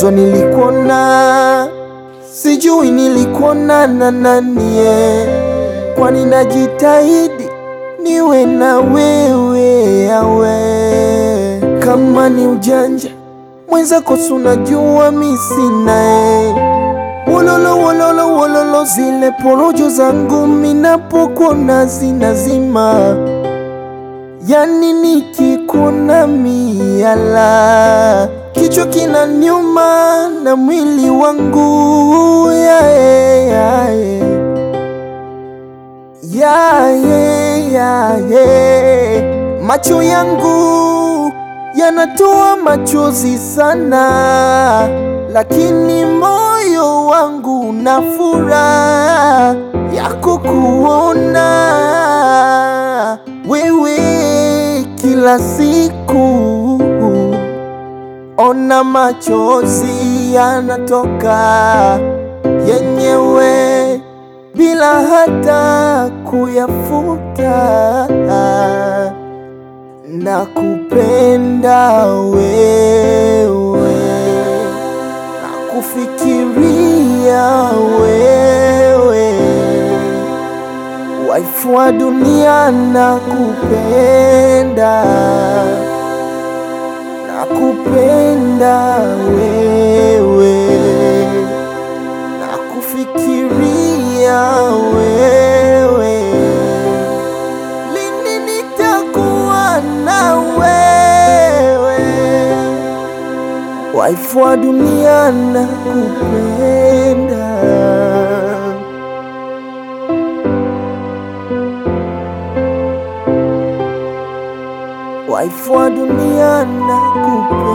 Mwanzo nilikuona, sijui nilikuona na nanie, kwani najitahidi niwe na wewe awe kama ni ujanja mwenzako, sunajua mi sinae wololo wololo wololo, zile porojo zangu minapokona zinazima, yani nikikuna miala kichwa kina nyuma na mwili wangu yae, yae. Yae, yae. Macho yangu yanatoa machozi sana, lakini moyo wangu una furaha ya kukuona wewe kila siku. Ona machozi yanatoka yenyewe bila hata kuyafuta. Nakupenda wewe, nakufikiria wewe, waifu wa dunia, nakupenda, nakupenda wewe, nakufikiria wewe, lini nitakuwa na wewe, waifu wa dunia, nakupenda. Waifu wa dunia nakupenda.